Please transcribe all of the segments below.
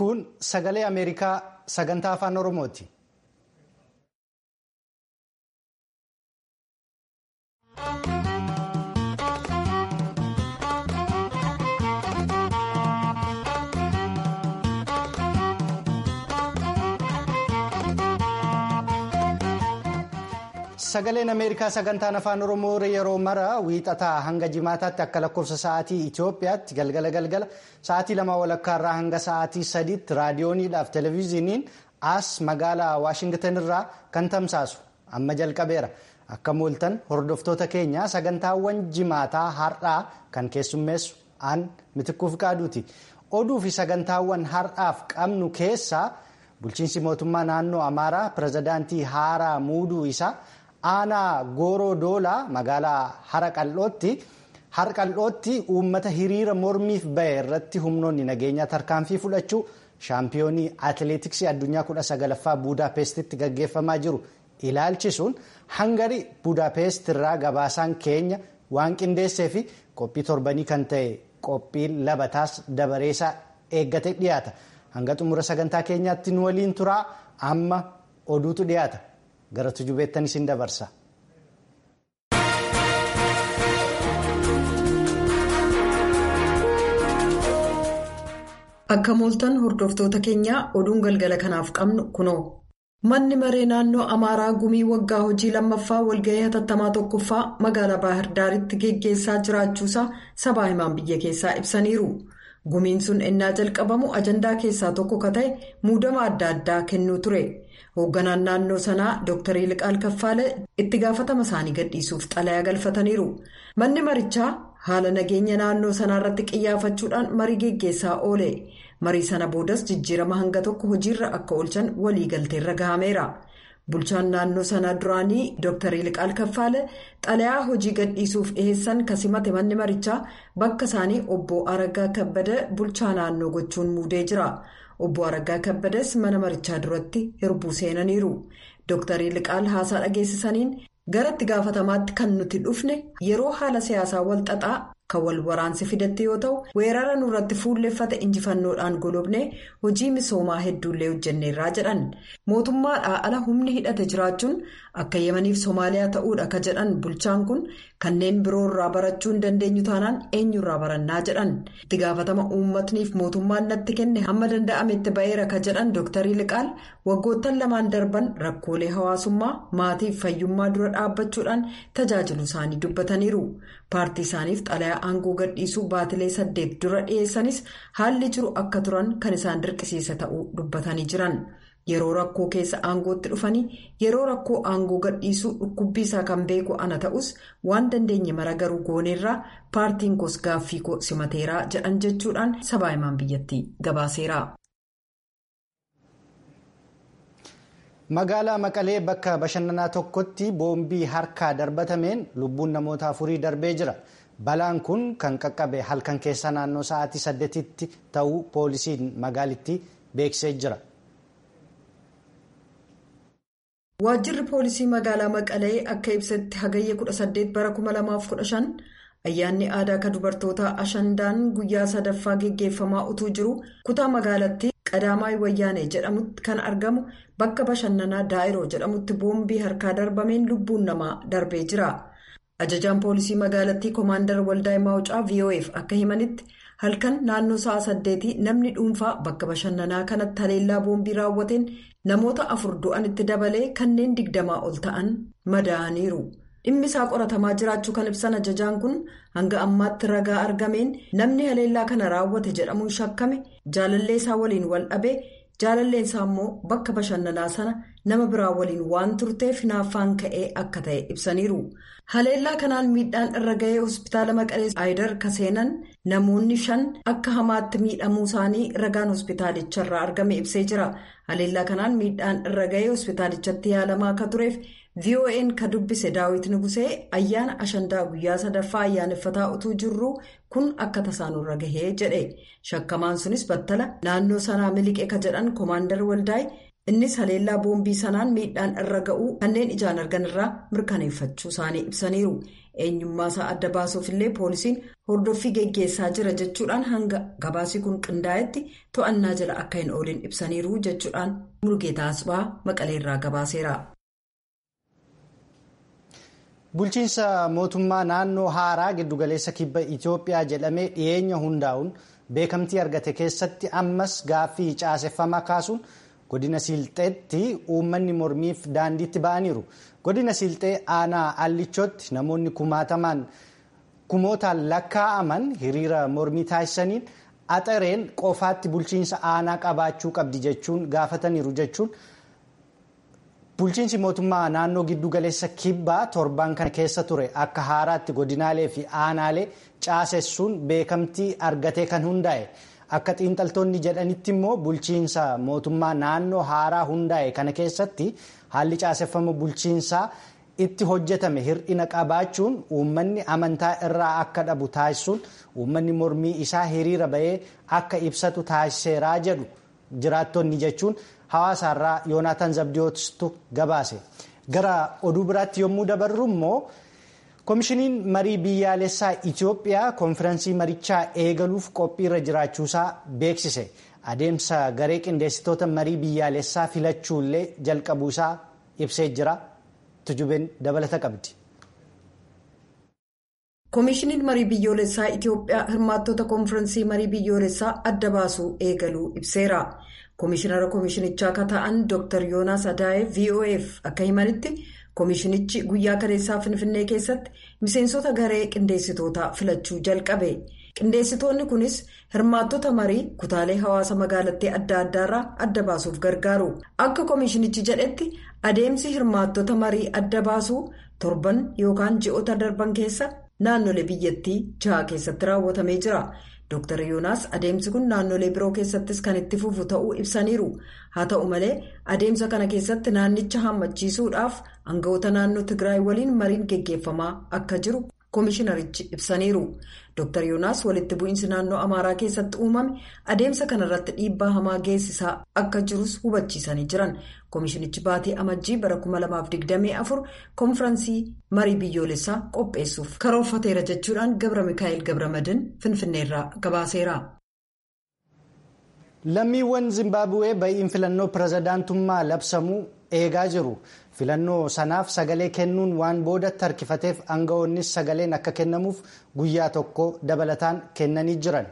Kun sagalee Ameerikaa sagantaa afaan Oromooti. Sagaleen Ameerikaa sagantaan afaan Oromoo yeroo mara wiixataa hanga jimaataatti akka lakkoofsa sa'aatii Itoophiyaatti galgala galgala sa'aatii lama walakkaarraa hanga sa'aatii sadiitti raadiyooniidhaaf televezyiiniin as magaalaa Waashingtan irraa kan tamsaasu amma jalqabeera. Akka mooltan hordoftoota keenya sagantaawwan jimaataa har'aa kan keessummeessu aan mitikkuuf qaaduuti. Oduu fi sagantaawwan har'aaf qabnu keessaa bulchiinsi mootummaa naannoo Amaaraa pirezidaantii haaraa muuduu isaa. aanaa gooroo doolaa magaalaa haraqal'ootti harqal'ootti uummata hiriira mormiif bahe irratti humnoonni nageenyaa tarkaanfii fudhachuu shaampiyoonii atileetiksii addunyaa kudha sagalaffaa buudaapestitti gaggeeffamaa jiru ilaalchisuun hangarii buudaapest irraa gabaasaan keenya waan qindeessee fi qophii torbanii kan ta'e qophiin labataas dabareesaa eeggate dhiyaata hanga xumura sagantaa keenyaatti nu waliin turaa amma oduutu dhiyaata. gara tujubeettan isin dabarsa. Akka mooltan hordoftoota keenyaa oduun galgala kanaaf qabnu kunoo. Manni maree naannoo Amaaraa gumii waggaa hojii lammaffaa walgahii hatattamaa tokkoffaa magaalaa Baahir Daaritti geggeessaa jiraachuusaa sabaa himaan biyya keessaa ibsaniiru. Gumiin sun ennaa jalqabamu ajandaa keessaa tokko ka ta'e muudama adda addaa kennuu ture. Hoogganaan naannoo sanaa Dr. Liqaal Kaffaale itti gaafatama isaanii gadhiisuuf xalayaa galfataniiru. Manni marichaa haala nageenya naannoo sanaa irratti qiyyaafachuudhaan marii geggeessaa oole. Marii sana boodas jijjiirama hanga tokko hojiirra akka oolchan waliigalteerra gahameera. Bulchaan naannoo sanaa duraanii Dr. Liqaal Kaffaale xalayaa hojii gadhiisuuf dhiheessan kasimate manni marichaa bakka isaanii obbo Araggaa Kabbada bulchaa naannoo gochuun muudee jira. Obbo Araggaa Kabbades mana marichaa duratti hirbuu seenaniiru. Dr. Liqaal haasaa dhageessisaniin gara itti gaafatamaatti kan nuti dhufne yeroo haala siyaasaa wal xaxaa kan wal waraansi fidatte yoo ta'u weerara nurratti fuulleffate injifannoodhaan golobne hojii misoomaa hedduullee hojjenneerraa jedhan mootummaadhaa ala humni hidhate jiraachuun akka yemaniif soomaaliyaa ta'uudha ka jedhan bulchaan kun kanneen biroo irraa barachuu hin dandeenyu taanaan eenyurraa barannaa jedhan itti gaafatama uummatniif mootummaan natti kenne hamma danda'ametti ba'eera ka jedhan dooktarii liqaal waggoottan lamaan darban rakkoolee hawaasummaa maatiif fayyummaa dura dhaabbachuudhaan tajaajilu isaanii dubbataniiru paartii isaaniif xalayaa aangoo gadhiisuu baatilee saddeet dura dhiyeessanis haalli jiru akka turan kan isaan dirqisiisa ta'uu dubbatanii jiran yeroo rakkoo keessa aangootti dhufanii yeroo rakkoo aangoo gadhiisuu dhukkubbii isaa kan beeku ana ta'us waan dandeenye mara garuu gooneerraa paartiin koos gaaffii koo simateeraa jedhan jechuudhaan sabaa himaan biyyattii gabaaseera. Magaalaa Maqalee bakka bashannanaa tokkotti boombii harkaa darbatameen lubbuun namoota afurii darbee jira. Balaan kun kan qaqqabe halkan keessa naannoo sa'aatii saddeetitti ta'uu poolisiin magaalittii beeksisee jira. Waajjirri poolisii magaalaa Maqalee akka ibsetti hagayya 18 bara 2015 ayyaanni aadaa kan dubartoota ashandaan guyyaa sadaffaa geggeeffamaa utuu jiru kutaa magaalattii qadaamaay wayyaanee jedhamutti kan argamu bakka bashannanaa daa'iroo jedhamutti boombii harkaa darbameen lubbuun namaa darbee jira. ajajaan poolisii magaalattii koomaandar waldaa maawucaa vof akka himanitti halkan naannoo sa'a saddeetii namni dhuunfaa bakka bashannanaa kanatti haleellaa boombii raawwateen namoota afur du'anitti dabalee kanneen digdamaa ol ta'an madaa'aniiru dhimmi isaa qoratamaa jiraachuu kan ibsan ajajaan kun hanga ammaatti ragaa argameen namni haleellaa kana raawwate jedhamuun shakkame jaalallee isaa waliin wal dhabe jaalalleen isaa immoo bakka bashannanaa sana nama biraa waliin waan turteef hinaaffaan ka'ee akka ta'e ibsaniiru. haleellaa kanaan miidhaan irra ga'ee hospitaala maqalee aayidar kaseenan namoonni shan akka hamaatti miidhamuu isaanii ragaan hospitaalicharraa argame ibsee jira haleellaa kanaan miidhaan irra ga'ee hospitaalichatti yaalamaa akka tureef vo'n ka dubbise daawit nugusee ayyaana ashandaa guyyaa sadaffaa ayyaaneffataa utuu jirru kun akka tasaanurra gahee jedhe shakkamaan sunis battala naannoo sanaa miliqe ka jedhan koomaandar waldaay innis haleellaa boombii sanaan miidhaan irra ga'uu kanneen ijaan argan irraa mirkaneeffachuu isaanii ibsaniiru eenyummaa isaa adda baasuuf illee poolisiin hordoffii geggeessaa jira jechuudhaan hanga gabaasii kun qindaa'etti to'annaa jala akka hin oolin ibsaniiru jechuudhaan murgeetaa asbaa maqaleerraa gabaaseera. bulchiinsa mootummaa naannoo haaraa giddugaleessa kibba itiyoophiyaa jedhamee dhiyeenya hundaa'uun beekamtii argate keessatti ammas gaaffii caaseffamaa kaasuun godina siilxeetti uummanni mormiif daandiitti ba'aniiru godina siilxee aanaa allichootti namoonni kumaatamaan kumootaan lakkaa'aman hiriira mormii taasisaniin axareen qofaatti bulchiinsa aanaa qabaachuu qabdi jechuun gaafataniiru jechuun. bulchiinsi mootummaa naannoo giddugaleessa kibbaa torban kana keessa ture akka haaraatti godinaalee fi aanaalee caasessuun beekamtii argatee kan hundaa'e akka xiinxaltoonni jedhanitti immoo bulchiinsa mootummaa naannoo haaraa hundaa'e kana keessatti haalli caaseffama bulchiinsaa itti hojjetame hir'ina qabaachuun uummanni amantaa irraa akka dhabu taasisuun uummanni mormii isaa hiriira ba'ee akka ibsatu taasiseeraa jedhu jiraattonni jechuun. hawaasaarraa yoonaataan zabdiyootu gabaase gara oduu biraatti yommuu dabarru immoo koomishiniin marii biyyaalessaa itiyoophiyaa konfiraansii marichaa eegaluuf qophiirra jiraachuusaa beeksise adeemsa garee qindeessitoota marii biyyaalessaa filachuullee jalqabuusaa ibsee jira tujubeen dabalata qabdi. koomishiniin marii biyyoolessaa itiyoophiyaa hirmaattota konfiraansii marii biyyoolessaa adda baasuu eegaluu ibseera. koomishinara koomishinichaa akka ta'an dr yoonaas adaa'ee vof akka himanitti koomishinichi guyyaa kaleessaa finfinnee keessatti miseensota garee qindeessitootaa filachuu jalqabe qindeessitoonni kunis hirmaattota marii kutaalee hawaasa magaalattii adda addaarraa adda baasuuf gargaaru akka koomishinichi jedhetti adeemsi hirmaattota marii adda baasuu torban yookaan ji'oota darban keessa naannolee biyyattii jaha keessatti raawwatamee jira. Dr. Yoonaas adeemsi kun naannolee biroo keessattis kan itti fufu ta'uu ibsaniiru. Haa ta'u malee adeemsa kana keessatti naannicha hammachiisuudhaaf aangawoota naannoo Tigraay waliin mariin geggeeffamaa akka jiru koomishinarichi ibsaniiru. Dr. Yoonaas walitti bu'iinsi naannoo Amaaraa keessatti uumame adeemsa kanarratti dhiibbaa hamaa geessisaa akka jirus hubachiisanii jiran. Koomishinichi baatii amajjii bara 2024 konfiraansii marii biyyoolessaa qopheessuuf karoorfateera jechuudhaan Gabra Mikaa'el Gabramadin Finfinneerraa gabaaseera. Lammiiwwan Zimbaabuwee ba'iin filannoo pirezidaantummaa labsamuu eegaa jiru. Filannoo sanaaf sagalee kennuun waan boodatti harkifateef aangawoonnis sagaleen akka kennamuuf guyyaa tokko dabalataan kennanii jiran.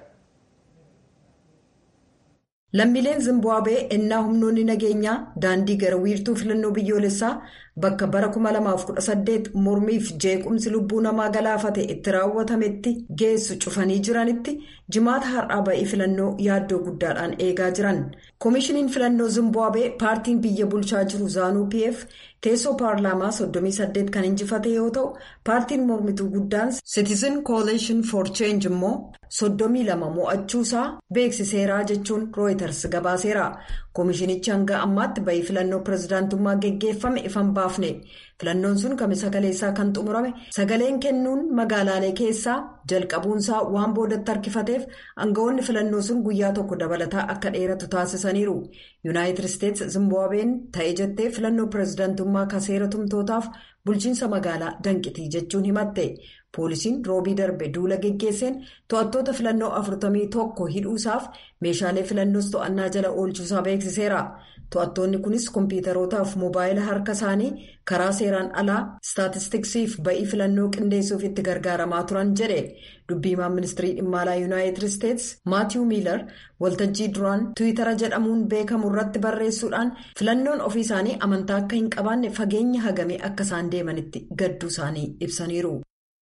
Lammiileen Zimbaabuwee ennaa humnoonni nageenyaa daandii gara wiirtuu filannoo biyyoolessaa bakka bara 2018 mormiif jeequmsi lubbuu namaa galaafate itti raawwatametti geessu cufanii jiranitti jimaata har'aa ba'ii filannoo yaaddoo guddaadhaan eegaa jiran. koomishiniin filannoo Zimbaabuwee paartiin biyya bulchaa jiru zaanuu pf teessoo paarlaamaa 38 kan injifate yoo ta'u paartiin mormituu guddaan citizen coalition for change immoo 32 mo'achuusaa beeksiseeraa jechuun rooyiters gabaaseera. koomishinichi hanga ammaatti ba'ii filannoo pirezidaantummaa geggeeffame ifan baafne filannoon sun kamisa kaleessaa kan xumurame sagaleen kennuun magaalaalee keessaa jalqabuunsaa waan boodatti harkifateef aangawoonni filannoo sun guyyaa tokko dabalataa akka dheeratu taasisaniiru yuunaayitid isteetsi zimbaabuween ta'ee jettee filannoo pirezidaantummaa kaseera tumtootaaf bulchiinsa magaalaa danqitii jechuun himatte poolisiin roobii darbe duula geggeesseen to'attoota filannoo 41 hidhuusaaf meeshaalee filannoos to'annaa jala oolchuusaa beeksiseera. to'attoonni kunis kompiitarootaaf moobaayila harka isaanii karaa seeraan alaa istaatistiksiif ba'ii filannoo qindeessuuf itti gargaaramaa turan jedhe dubbiimaan ministirii dhimma alaa yuunaayitid isteetsi maatiiw miilar waltajjii duraan tiwiitara jedhamuun beekamu irratti barreessuudhaan filannoon ofii isaanii amantaa akka hin qabaanne fageenya hagamee akka isaan deemanitti gadduu isaanii ibsaniiru.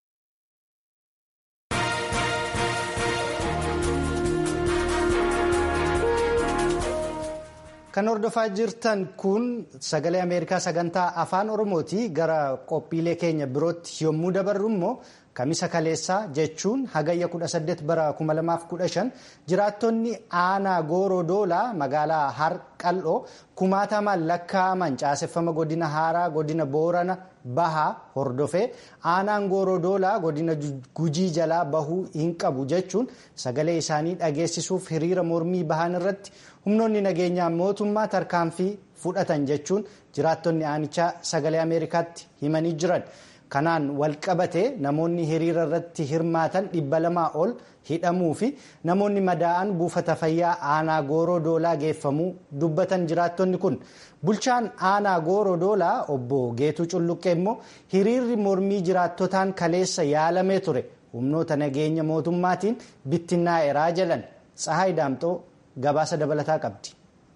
Kan hordofaa jirtan kun sagalee Ameerikaa sagantaa afaan Oromooti. Gara qophiilee keenya birootti yommuu dabarru immoo kamisa kaleessaa jechuun hagayya 18 bara 2015 jiraattonni aanaa gooroo doolaa magaalaa harqal'oo kumaatamaan lakkaa'aman caaseffama godina haaraa godina boorana bahaa hordofee aanaan gooroo doolaa godina gujii jalaa bahuu hin qabu jechuun sagalee isaanii dhageessisuuf hiriira mormii bahan irratti humnoonni nageenyaa mootummaa tarkaanfii fudhatan jechuun jiraattonni aanichaa sagalee ameerikaatti himanii jiran kanaan walqabate namoonni hiriira irratti hirmaatan dhibba lamaa ol hidhamuu fi namoonni madaa'an buufata fayyaa aanaa gooroo doolaa geeffamuu dubbatan jiraattonni kun bulchaan aanaa gooroo doolaa obbo geetuu culluqqee immoo hiriirri mormii jiraattotaan kaleessa yaalamee ture humnoota nageenya mootummaatiin bittinnaa'eeraa jedhan tsahaay daamxoo gabaasa dabalataa qabdi.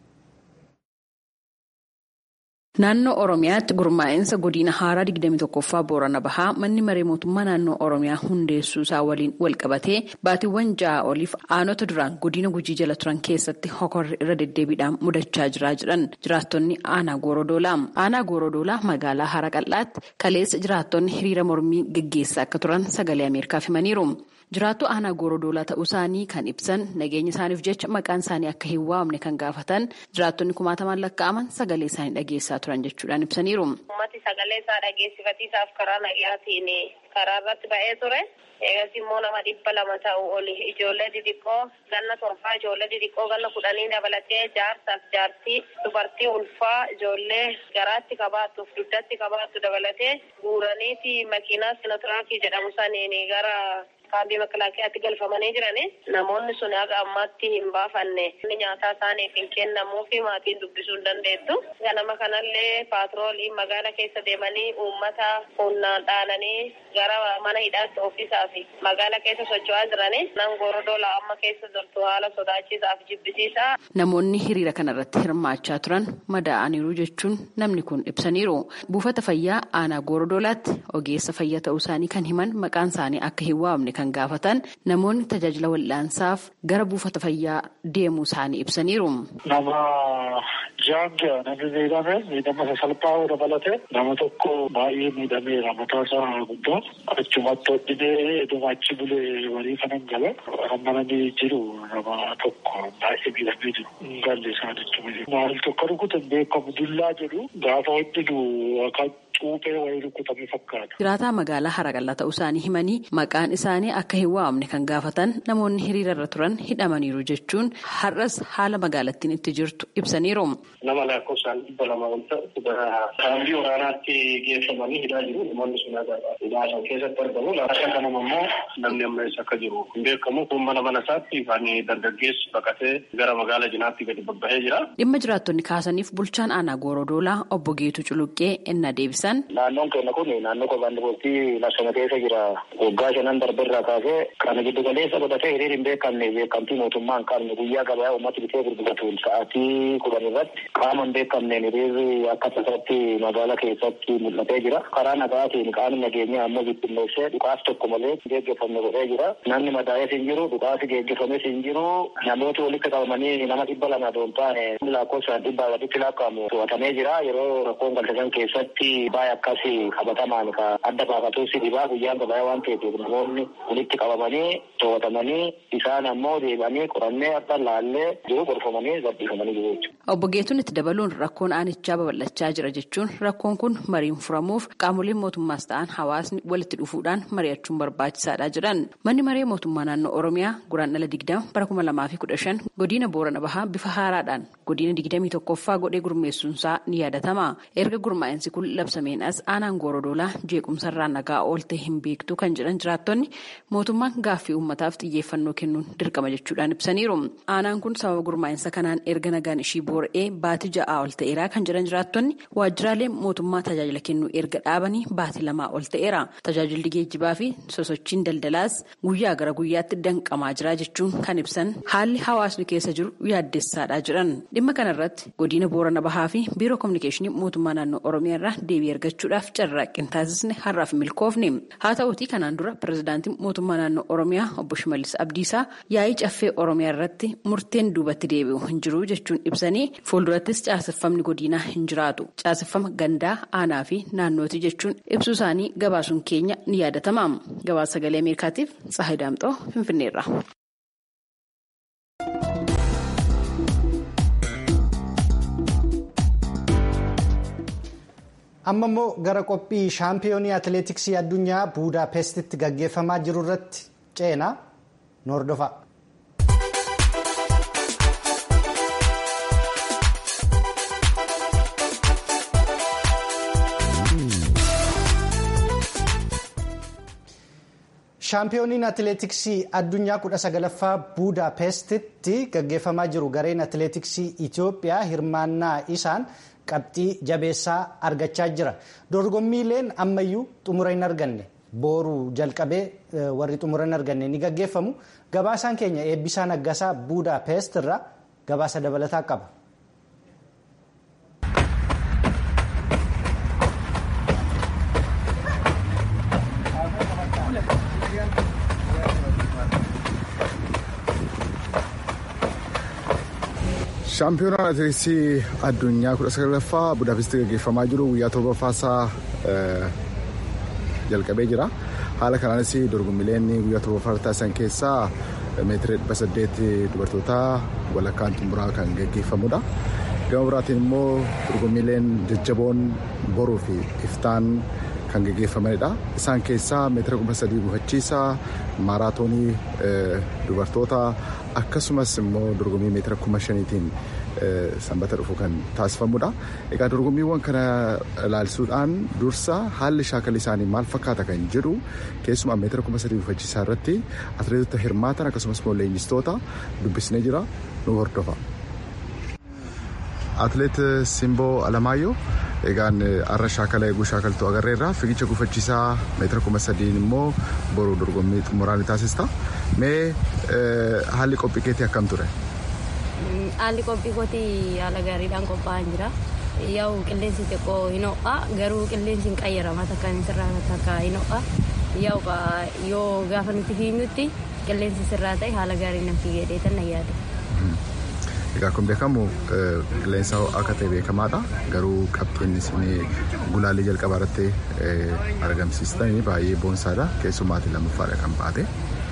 Naannoo Oromiyaatti gurmaa'insa godina haaraa 21ffaa Boorana Bahaa manni maree mootummaa naannoo Oromiyaa hundeessuu isaa waliin walqabatee baatiiwwan ja'a oliif aanota duraan godina gujii jala turan keessatti hokorri irra deddeebiidhaan mudachaa jira jedhan jiraattonni aanaa Goorodoolaa. Aanaa Goorodoolaa magaalaa Hara Qal'aatti kaleessa jiraattonni hiriira mormii gaggeessaa akka turan sagalee Ameerikaaf himaniiru. Jiraattu aanaa Goorodoolaa ta'uu isaanii kan ibsan nageenya isaaniif jecha maqaan isaanii akka hin waamne kan gaafatan jiraattonni kumaatamaan lakkaa'aman sagalee isaanii dhageessaa turan jechuudhaan ibsaniiru. Uummati sagalee isaa dhageessifatiisaaf karaa nagayaatiin karaa irratti ba'ee ture. Eegas immoo nama dhibba lama ta'u oli ijoollee xixiqqoo ganna torbaa ijoollee xixiqqoo ganna kudhanii dabalatee jaarsaaf jaartii dubartii ulfaa ijoollee garaatti qabaattuuf dugdatti qabaattu dabalatee guuraniiti makiinaa sinotiraakii jedhamu saniin gara kaambii makalaakiyaatti galfamanii jirani namoonni sun haga ammaatti hin baafanne inni nyaataa isaaniif hin kennamuu fi maatiin dubbisuu hin dandeettu ganama kanallee paatroolii magaala keessa deemanii uummata humnaan dhaananii gara mana hidhaatti ofiisaa fi magaala keessa socho'aa jirani nan gorodoola amma keessa jirtu haala sodaachiisaa fi jibbisiisaa. Namoonni hiriira kanarratti hirmaachaa turan madaa'aniiru jechuun namni kun ibsaniiru buufata fayyaa aanaa gorodoolaatti ogeessa fayyaa ta'uu isaanii kan himan maqaan isaanii akka hin waamne kan gaafatan namoonni tajaajila wal'aansaaf gara buufata fayyaa deemuu isaanii ibsaniiru. Nama jaanga namni miidhame miidhama sasalphaa dabalate nama tokko baay'ee miidhameera mataa isaa guddaa achumatti hodhinee eduma achi bulee walii kanan gala ammananii jiru nama tokko baay'ee miidhamee jiru galli isaa jechuudha. Maal tokko rukutan beekamu dullaa jedhu gaafa hodhinu akka cuuphee wayii rukutame fakkaata. Jiraataa magaalaa Haraqallaa ta'uu isaanii himanii maqaan isaanii akka hin waamne kan gaafatan namoonni hiriira irra turan hidhamaniiru jechuun har'as haala magaalattiin itti jirtu ibsaniiru. Nama lakkoofsaan dhibba lama ol ta'u kaambii waraanaatti geeffamanii hidhaa jiru. Namoonni sun hidhaa san keessatti argamu. Laataan kanama immoo namni amma eessa akka jiru hin beekamu. Kun mana mana isaatti kan dargaggeessi baqatee gara magaala jinaatti gadi babbahee jira. Dhimma jiraattonni kaasaniif bulchaan aanaa Goorodoolaa obbo Geetu Culuqqee ennaa deebisan. Naannoon keenya kun naannoo qophaan dubartii lassana keessa jira. Waggaa shanan darbeerraa kaasee kana giddu galeessa godhatee hiriir hin beekamne beekamtii mootummaan qabne guyyaa gabayaa uummata bitee gurguratuun sa'aatii kudhan irratti qaama hin beekamneen hiriirri akka tasaatti magaala keessatti mul'atee jira. Karaa nagaatiin qaamni nageenyaa ammoo bittinneessee dhukaas tokko malee geggeeffamne godhee jira. Namni madaa'ees hin jiru, dhukaasi geggeeffames hin jiru. Namooti walitti qabamanii nama dhibba lama doon taane lakkoofsaan dhibbaa walitti lakkaa'amu to'atamee jira. Yeroo rakkoon galtesan keessatti baay'ee akkasii qabatamaan ka adda baafatuusi dhibaa guyyaan gabayaa waan ta'eef namoonni walitti qabamanii to'atamanii isaan ammoo deebi'anii qorannee akka laallee jiru gorfamanii gabbifamanii jiru jechuudha. Obbo Geetuun itti dabaluun rakkoon aanichaa babal'achaa jira jechuun rakkoon kun mariin furamuuf qaamoleen mootummaas ta'an hawaasni walitti dhufuudhaan mari'achuun barbaachisaadha jedhan. Manni maree mootummaa naannoo Oromiyaa guraandhala digdama bara kuma lamaa fi kudha shan godina Boorana Bahaa bifa haaraadhaan godina digdamii tokkoffaa godhee gurmeessuunsaa ni yaadatama. Erga gurmaa'insi kun labsameen as aanaan Goorodoolaa jeequmsarraa nagaa oolte hin beektu kan jedhan jiraattonni mootummaan gaaffii uummataaf xiyyeeffannoo kennuun dirqama jechuudhaan ibsaniiru. Aanaan kun sababa gurmaa'insa kanaan erga nagaan ishii boora'ee baatii ja'aa ol ta'eera kan jedhan jiraattonni waajjiraalee mootummaa tajaajila kennuu erga dhaabanii baatii lamaa ol ta'eera. Tajaajilli geejjibaa fi sosochiin daldalaas guyyaa gara guyyaatti danqamaa jira jechuun kan ibsan haalli hawaasni keessa jiru yaaddessaadha jedhan. Dhimma kanarratti godina Boorana Bahaa fi biiroo kominikeeshinii mootummaa naannoo Oromiyaa irraa deebii argachuudhaaf carraaqqii taasisne har'aaf milkoofne. Haa ta'uutii kanaan dura pirezidaantiin mootummaa naannoo Oromiyaa obbo Shimallis Abdiisaa yaa'ii caffee Oromiyaa irratti murteen duubatti deebi'u hin jiru jechuun ibsanii fuuldurattis caaseffamni godinaa hin jiraatu. Caaseffama gandaa aanaa fi naannooti jechuun ibsuu isaanii gabaasuun keenya ni yaadatama. Gabaasa sagalee Ameerikaatiif Tsahayi Daamxoo Finfinneerra. amma immoo gara qophii shaampiyoonii atileetiksii addunyaa buudaapestitti gaggeeffamaa jiru irratti ceenaa nu hordofaa. shaampiyooniin atileetiksii addunyaa kudha sagalaffaa buudaapestitti gaggeeffamaa jiru gareen atileetiksii itiyoophiyaa hirmaannaa isaan qabxii jabeessaa argachaa jira dorgommiileen ammayyuu xumura hin arganne booruu jalqabee warri xumura hin arganne ni gaggeeffamu gabaasaan keenya eebbisaa naggasaa buudaapest irraa gabaasa dabalataa qaba. shaampiyoonaan atileetiksii addunyaa kudha sagalaffaa budaapestii gaggeeffamaa jiru guyyaa torbaffaasaa jalqabee jira haala kanaanis dorgommiileen guyyaa torbaffaa taasisan keessaa meetira dhibba saddeet dubartootaa walakkaan xumuraa kan gaggeeffamudha gama biraatiin immoo dorgommiileen jajjaboon boruu fi iftaan kan gaggeeffamanidha isaan keessaa meetira kuma sadii gufachiisaa maaraatoonii dubartoota akkasumas immoo dorgommii meetira kuma shaniitiin sanbata dhufu kan taasifamudha. Egaa dorgommiiwwan kana ilaalisuudhaan dursa haalli shaakala isaanii maal fakkaata kan jedhu keessumaa meetira kuma sadii gufachiisaa irratti atileetota hirmaatan akkasumas immoo leenjistoota dubbisnee jira nu hordofa. Atileet Simboo Alamaayyoo egaan har'a shaakala eeguu shaakaltuu agarreerra fiigicha gufachiisaa meetira kuma sadiin immoo boruu dorgommii xumuraa ni taasista. Mee haalli qophii keetii akkam ture? Haalli qophii kootii haala gaariidhaan qophaa'an jira. Yaa'u qilleensi xiqqoo hin ho'a garuu qilleensi hin qayyarama takka inni sirraa takka hin ho'a. Yaa'u yoo gaafa nuti fiignutti qilleensi sirraa ta'e haala gaariin nan fiigee dheetan na yaada. Egaa kun beekamu qilleensa ho'aa akka ta'e beekamaadha. Garuu qabxiin isin gulaalii jalqabaa irratti argamsiistan baay'ee boonsaadha. Keessumaatiin lammaffaadha kan baate.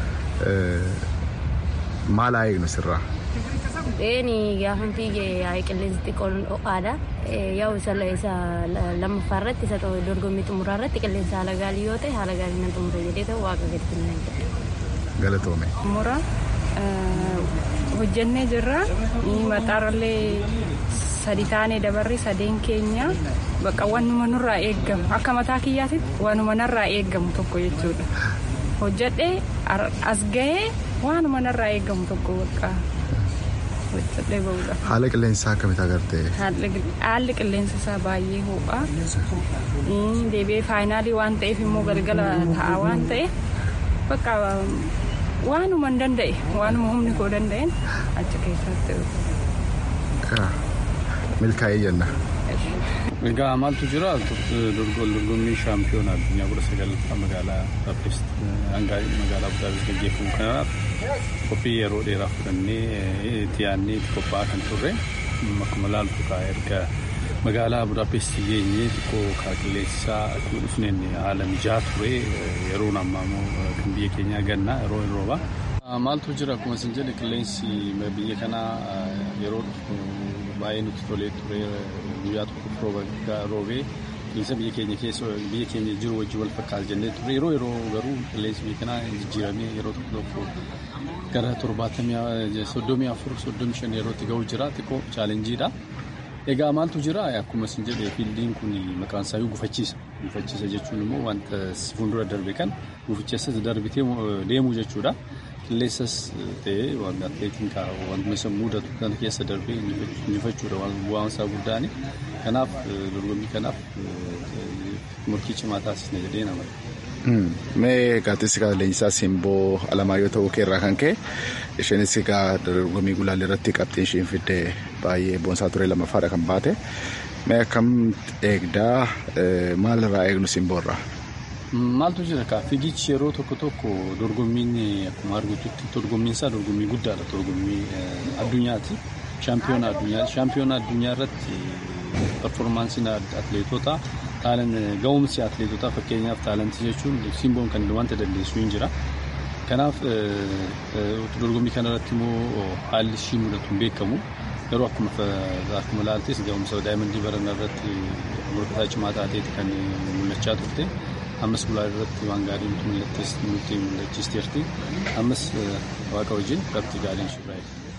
Maal haa eegnu sirraa? Eeni gaafa fiigee yaa'ii qilleensi xiqqoon ho'aadha. Yaa'u isa lammaffaa irratti isa dorgommii xumuraa irratti qilleensa haala gaarii yoo ta'e haala gaarii nan xumura jedhee ta'u waaqa gadi kennan. Galatoome. Xumura hojjennee jirra. Maxaarallee sadi taanee dabarri sadeen keenya bakka wanuma nurraa eeggamu akka mataa kiyyaatitti wanuma narraa eeggamu tokko jechuudha. Hojjedhee as gahee waanuma narraa eeggamu tokko bakka hojjedhee bahudha. Haala qilleensaa akkamitti agartee? Haalli qilleensa isaa baay'ee ho'a. Deebi'ee faayinaalii waan ta'eef immoo galgala ta'a waan ta'eef bakka waanuma hin danda'e waanuma humni koo danda'een achi keessatti. Milkaa'ee jenna. Egaa maaltu jira dorgommii shaampiyoonaa addunyaa kudha sagalaffaa magaalaa Budapest hanga magaalaa Budapest gaggeeffamu kanaaf qophii yeroo dheeraa fudhannee itti yaadnee itti qophaa'aa kan turre akkuma laaltu kaa erga magaalaa Budapest geenyee xiqqoo kaa qilleensisaa akkuma dhufneen haala mijaa ture yeroon ammaa immoo kan biyya keenyaa gannaa yeroo hin rooba. Maaltu jira akkuma isin jedhe qilleensi biyya kanaa yeroo baay'ee nutti tolee ture guyyaa tokko roobee qilleensa biyya keenya keessa biyya keenya jiru wajjin wal fakkaata jennee ture yeroo yeroo garuu qilleensi biyya kanaa jijjiiramee yeroo tokko tokko gara torbaatamii soddomii afur soddomii shan yerootti ga'u jira xiqqoo chaalenjiidha. Egaa maaltu jira akkuma isin jedhe fiildiin kun maqaan isaa gufachiisa. Gufachiisa jechuun immoo wanta fuuldura darbe kan gufichessas darbitee deemuu jechuudha. Qilleensas ta'ee wanta atileetiin wantuma isa mudatu kan keessa darbee injifachuudha bu'aan isaa guddaani. Kanaaf dorgommii kanaaf murtii cimaa taasisne jedhee nama. Mee gaazexeessi leenjisaa simboo Alamaayyoo ta'uu keerraa kan ka'e isheenis egaa dorgommii gulaalii irratti qabxiin isheen fidde baay'ee boonsaa ture lammaffaadha kan baate. Mee akkam eegdaa maal irraa eegnu simboorraa? Maaltu jira kaa fiigichi yeroo tokko tokko dorgommiin akkuma argitutti dorgommiin isaa dorgommii guddaadha dorgommii addunyaati. Shaampiyoona addunyaati. Shaampiyoona addunyaa irratti performaansiin atileetota taalan ga'umsi atileetotaa fakkeenyaaf taalantii jechuun simboon kan wanta dandeessu hin jira. Kanaaf dorgommii kanarratti immoo haalli ishii mudatu hin beekamu. Yeroo akkuma akkuma ilaaltes ga'umsa daa'imman barana irratti morkataa cimaa taateeti kan mul'achaa turte. Ammas gulaalii irratti waan gaarii nutti mul'achiisteerti. Ammas waaqa wajjin qabxii gaariin shurraa'e.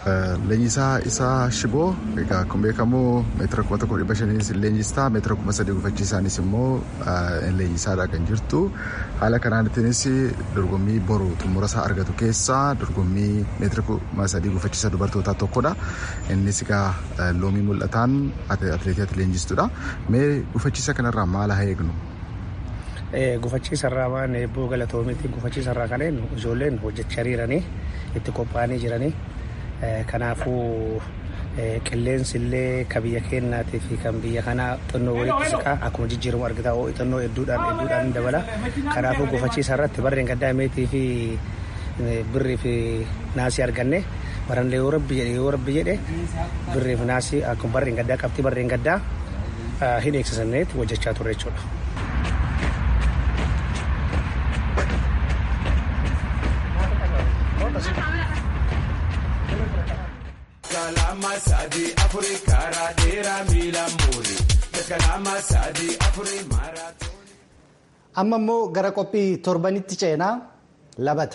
Leenjisaa isaa shiboo egaa akkuma beekamu meetira kuma tokko dhibba shaniinis leenjistaa meetira kuma sadii gufachiisaanis immoo leenjisaadha kan jirtu haala kanaanittiinis dorgommii boru xumura isaa argatu keessaa dorgommii meetira kuma sadii gufachiisa dubartootaa tokkodha innis egaa loomii mul'ataan atileetii ati leenjistuudha mee gufachiisa kanarraa maal haa eegnu. Gufachiisarraa waan eebboo galatoomitti gufachiisarraa kan eenyu ijoolleen hojjechaa jiranii itti qophaa'anii jiranii kanaafuu qilleensi illee kan biyya keenyaatii fi kan biyya kanaa xinnoo walitti siqaa akkuma jijjiiramu argitaa oo xinnoo hedduudhaan hedduudhaan dabala kanaafuu gufachiisa irratti barreen gaddaa meetii fi birrii fi naasii arganne baranlee yoo rabbi jedhe yoo rabbi jedhe birrii fi naasii akkuma barreen gaddaa qabxii barreen gaddaa hin eegsisanneet hojjechaa turre jechuudha. kalama sadi afuri kara dera mila muri kalama sadi afuri maraatoon. Amma immoo gara qophii torbanitti ceenaa labata.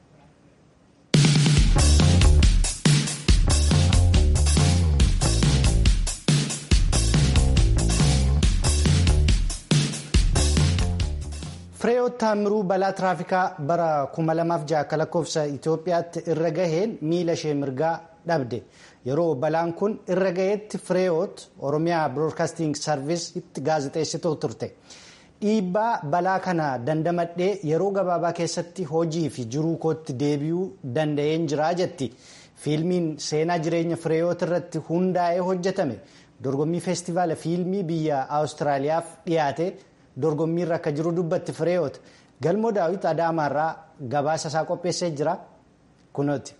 Fireewoot Taamiruu balaa tiraafikaa bara 2006 akka lakkoofsa Itoophiyaatti irra gaheen miila ishee mirgaa dhabde. Yeroo balaan kun irra gaheetti Fireewoot Oromiyaa Biroodkaasting Sarviisitti gaazexeessituu turte. Dhiibbaa balaa kana dandamadhee yeroo gabaabaa keessatti hojii fi jiruu kootti deebi'uu danda'een jira jetti. Fiilmiin seenaa jireenya Fireewoot irratti hundaa'ee hojjetame dorgommii feestivaala fiilmii biyya Awustiraaliyaaf dhiyaate. dorgommiirra akka jiru dubbatti fireewoot galmoo daawit adaamaarraa gabaasa isaa qopheessee jira kunooti.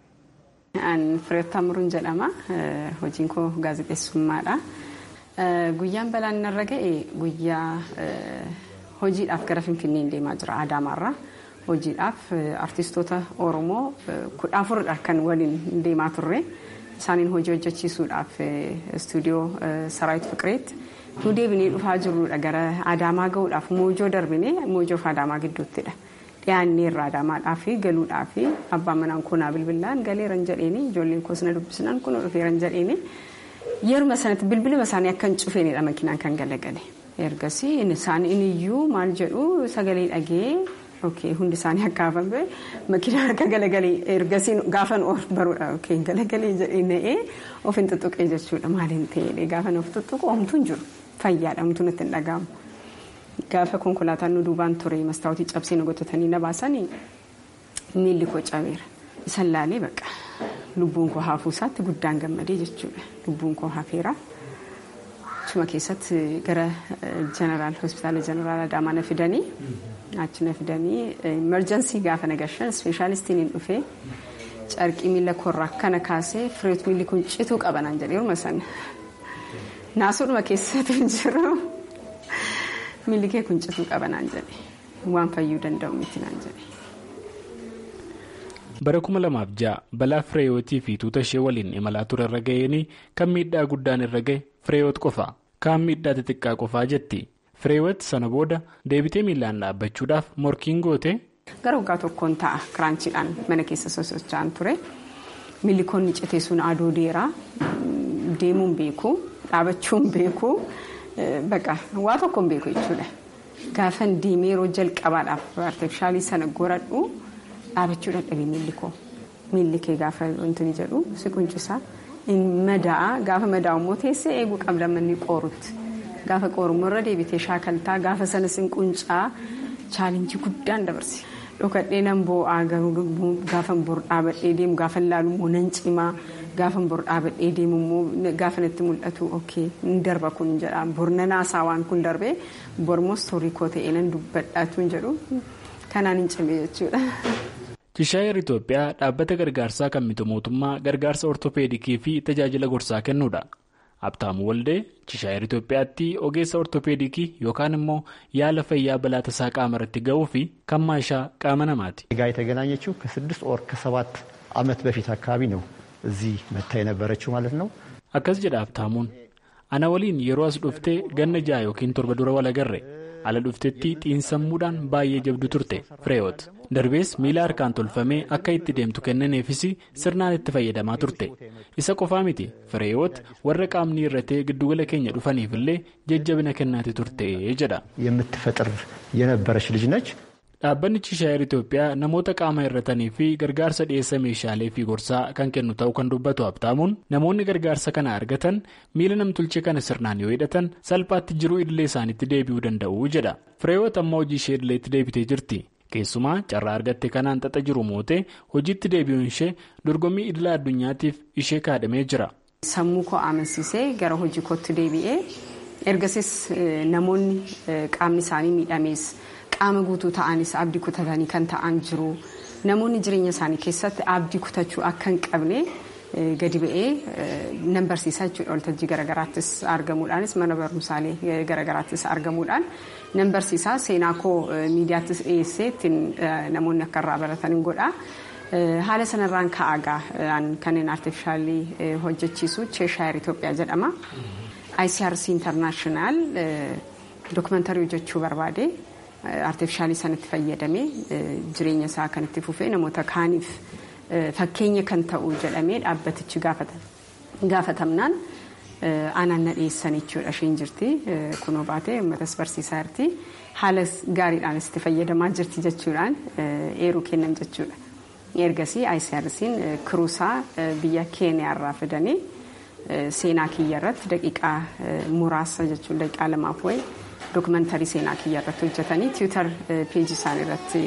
Fireewoot Taamuruun jedhama hojiin koo gaazexeessummaadha. Guyyaan balaan narra ga'e guyyaa hojiidhaaf gara Finfinneen deemaa jira Adaamaarraa. Hojiidhaaf artistoota Oromoo kudha afuridha kan waliin deemaa turre. Isaaniin hojii hojjechiisuudhaaf istuudiyoo Saraayit Fiqireetti. nu deebinee dhufaa jirrudha gara adaamaa gahuudhaaf moojoo darbinee moojoof adaamaa gidduuttidha dhiyaanneerra adaamaadhaa fi galuudhaa fi abbaan manaan koonaa bilbilaan galeeran jedheeni ijoolleen koos na dubbisnaan kun dhufeeran jedheeni yeruma sanatti bilbiluma isaanii akka hin cufeenidha makinaan kan galagale ergasii isaanii iniyyuu maal jedhu sagalee dhagee Okay, hundi isaanii akka hafame makiinaa harka galagalee ergasii gaafan of baruudha okay, galagalee jedhee na'ee of hin tuttuqee jechuudha maaliin ta'ee gaafan of tuttuqu homtuu hin jiru fayyaadha homtuu nutti hin dhaga'amu. Gaafa konkolaataan nu duubaan ture mastaawutii cabsee nu gotatanii na baasanii miilli koo cabeera. Isan laalee baqa lubbuun koo hafuu isaatti guddaan gammadee jechuudha lubbuun koo hafeera. Achuma keessatti gara jeneraal hospitaala jeneraal Adaamaa na fidanii achi na fidanii emerjensii gaafa nagashan ispeeshaalistiin hin dhufee carqii miila koorraa akkana kaasee fireet miilli kun cituu qabanaan jedhee yeruma sana naasuudhuma keessatti hin jiru miilli kee kun cituu qabanaan jedhe waan fayyuu danda'u miti naan jedhe. bara kuma lamaaf ja'a balaa fireeyootii fi tuuta ishee waliin imalaa ture irra ga'een kan miidhaa guddaan irra ga'e fireewoot qofa kaan miidhaa xixiqqaa qofaa jetti fireewoot sana booda deebitee miilaan dhaabbachuudhaaf morkiin goote. gara waggaa tokkoon ta'a kiraanchiidhaan mana keessa sosocho'an ture miilli koonni citee sun aduu deeraa deemuun beeku dhaabachuun beeku baqa waa tokkoon beeku jechuudha gaafan deemee yeroo jalqabaadhaaf artifishaalii sana goradhu. dhaabachuu dadhabee miilli koo miilli kee gaafa wanti jedhu si quncisaa mada'a gaafa madaa'u immoo teessee eeguu qabda manni qoorutti gaafa qoorummoo irra deebitee shaakaltaa gaafa sanas hin quncaa chaalenjii guddaan dabarse dhokadhee nan boo'aa gaafa bor dhaabadhee deemu gaafa laalu immoo nan cimaa gaafa bor dhaabadhee deemu immoo gaafa natti mul'atu ookee hin darba kun jedha bor nan haasaa waan kun darbee bor immoo istoorii koo ta'ee nan dubbadhaatu hin jedhu kanaan hin cimee jechuudha. Chishaayir Itoophiyaa dhaabbata gargaarsaa kan miti mootummaa gargaarsa ortopeedikii fi tajaajila gorsaa kennuudha. Abtaamuu Waldee Chishaayir Itoophiyaatti ogeessa ortopeedikii yookaan immoo yaala fayyaa balaa tasaa qaama irratti ga'uu fi kan maashaa qaama namaati. ጋ የተገናኘችው ከስድስት ወር ከሰባት ዓመት በፊት አካባቢ ነው እዚህ መታ የነበረችው ማለት ነው። Akkas jedha Abtaamuun ana waliin yeroo as dhuftee ganna ja'a yookiin torba dura wal agarre ala dhuftetti xiinsammuudhaan baay'ee jabdu turte fireewoot darbees miila harkaan tolfamee akka itti deemtu kennaneefis sirnaan itti fayyadamaa turte isa qofaa miti fireewoot warra qaamni irratee giddugala keenya dhufaniifillee jajjabina kennaati turte jedha. የምትፈጥር የነበረች ልጅ ነች። Dhaabbanni Chishaayir Itoophiyaa namoota qaama irratanii fi gargaarsa dhiyeessa meeshaalee fi gorsaa kan kennu ta'uu kan dubbatu Habtaamuun namoonni gargaarsa kana argatan miila namtolchee kana sirnaan yoo hidhatan salphaatti jiruu idilee isaaniitti deebi'uu danda'u jedha. Fireewoot amma hojii ishee idileetti deebitee jirti. Keessumaa carraa argatte kanaan xaxa jiru mootee hojiitti deebi'uun ishee dorgommii idila addunyaatiif ishee kaadhamee jira. Sammuu koo amansiisee gara hojii kootti deebi'ee ergasis namoonni qaamni isaanii miidhamees. qaama guutuu ta'anis abdii kutatanii kan ta'an jiru namoonni jireenya isaanii keessatti abdii kutachuu akka hin qabne gadi ba'ee nan barsiisaa jechuudha waltajjii garaagaraattis argamuudhaanis mana barumsaalee garaagaraattis argamuudhaan nan barsiisaa seenaa koo miidiyaattis dhiyeessee ittiin namoonni akka irraa baratan hin godha. Haala sanarraan ka'aagaa kanneen artifishaalii hojjechiisu Cheeshaayir Itoophiyaa jedhama. ICRC Internaashinaal dookumentarii hojjechuu barbaade. artifishaalii sanatti fayyadamee jireenya isaa kan itti fufee namoota kaaniif fakkeenya kan ta'u jedhamee dhaabbatichi gaafatamnaan aanaan na dhiyeessan jechuudha isheen jirti kunoo baatee uummatas barsiisaa jirti haala gaariidhaanis itti fayyadamaa jirti jechuudhaan eeruu kennan jechuudha. Ergasii ICRC'n kiruusaa biyya keeniyaarraa fidanii seenaa kiyya irratti daqiiqaa muraasa jechuun daqiiqaa lamaaf wayii dookumentarii seenaa kiyya irratti hojjetanii tiwiitar peejii isaanii irratti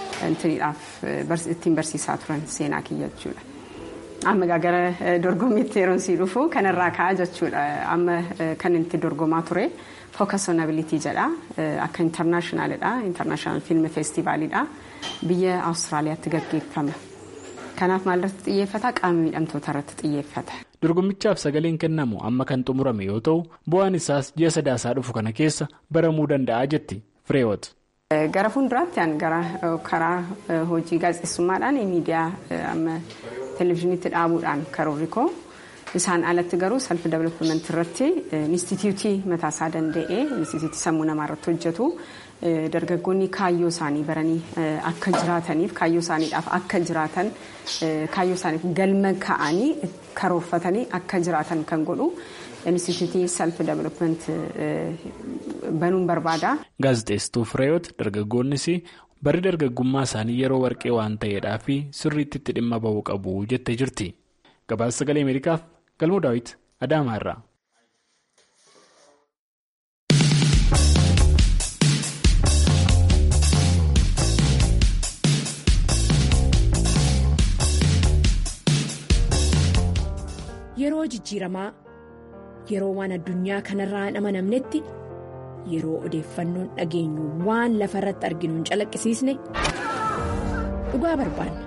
ittiin barsiisaa turan seenaa kiyya jechuudha. Amma gara dorgommiitti yeroon sii dhufu kanarraa ka'a jechuudha. Amma kan itti dorgomaa ture focus on ability jedha. Akka intarnaashinaaliidha. Intarnaashinaal fiilmi feestivaaliidha. Biyya Awustiraaliyaatti gaggeeffama. Kanaaf maal irratti xiyyeeffata? Qaama miidhamtoota irratti xiyyeeffata. Dorgommichaaf sagaleen kennamu amma kan xumurame yoo ta'u bu'aan isaas ji'a sadaasaa dhufu kana keessa baramuu danda'a jetti Fireewoot. Gara fuulduraatti gara karaa hojii gaazexeessummaadhaan miidiyaa amma televizyiiniitti dhaabuudhaan karoorri koo isaan alatti garuu self development irratti inistitiyuutii mataasaa danda'ee inistitiyuutii sammuu namaa irratti hojjetu dargaggoonni kaayyoo isaanii baranii akka jiraataniif kaayyoo isaaniidhaaf akka jiraatan kaayyoo isaaniif galma ka'anii karoorfatanii akka jiraatan kan godhu inistitiyuutii self development banuun barbaada. Gaazexeessituu Fireewoot dargaggoonnis bari dargaggummaa isaanii yeroo warqee waan ta'eedhaa fi sirriitti itti dhimma bahuu qabu jettee jirti. Gabaasa sagalee Ameerikaaf Galmoo Daawit Adaamaa irraa. Yeroo jijjiiramaa yeroo waan addunyaa kanarraa hin amanamnetti yeroo odeeffannoon dhageenyu waan lafa irratti arginu hin calaqqisiisne dhugaa barbaanna.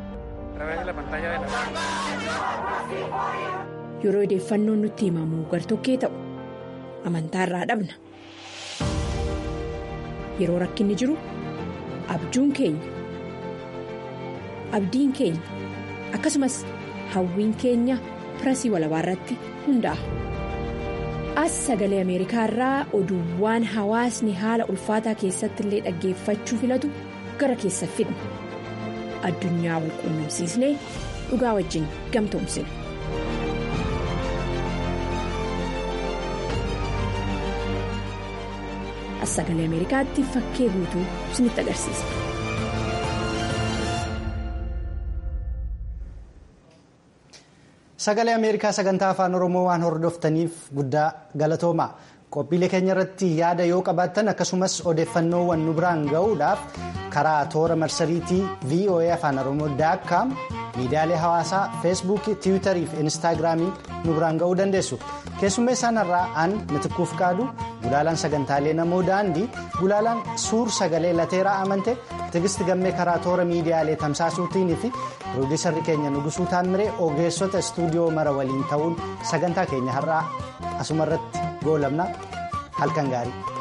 Yeroo odeeffannoon nutti himamu gartokkee ta'u amantaarraa dhabna. Yeroo rakkinni jiru abjuun keenya abdiin keenya akkasumas hawwiin keenya. pirasii walabaa irratti hundaa'a. As sagalee Ameerikaa irraa oduuwwan hawaasni haala ulfaataa keessatti illee dhaggeeffachuu filatu gara keessa fidna. Addunyaa wal quunnamsiisnee dhugaa wajjin gamtoomsina. As sagalee Ameerikaatti fakkee guutuu isinitti agarsiisa. Sagalee Ameerikaa sagantaa afaan Oromoo waan hordoftaniif guddaa galatooma. Qophiilee keenya irratti yaada yoo qabaattan akkasumas odeeffannoowwan nu biraan ga'uudhaaf karaa toora marsariitii VOA afaan Oromoo daakkaam miidiyaalee hawaasaa feesbuukii tiwiitarii fi instaagiraamii nu biraan ga'uu dandeessu. Keessummeessaan irraa aan mitikkuuf qaadu gulaalaan sagantaalee namoo daandii gulaalaan suur sagalee lateeraa amante tigisti gammee karaa toora miidiyaalee tamsaasuutiin fi piroodiisarri keenya nugusuu taammiree ogeessota istuudiyoo mara waliin ta'uun sagantaa keenya har'aa asumarratti goolabna halkan gaarii.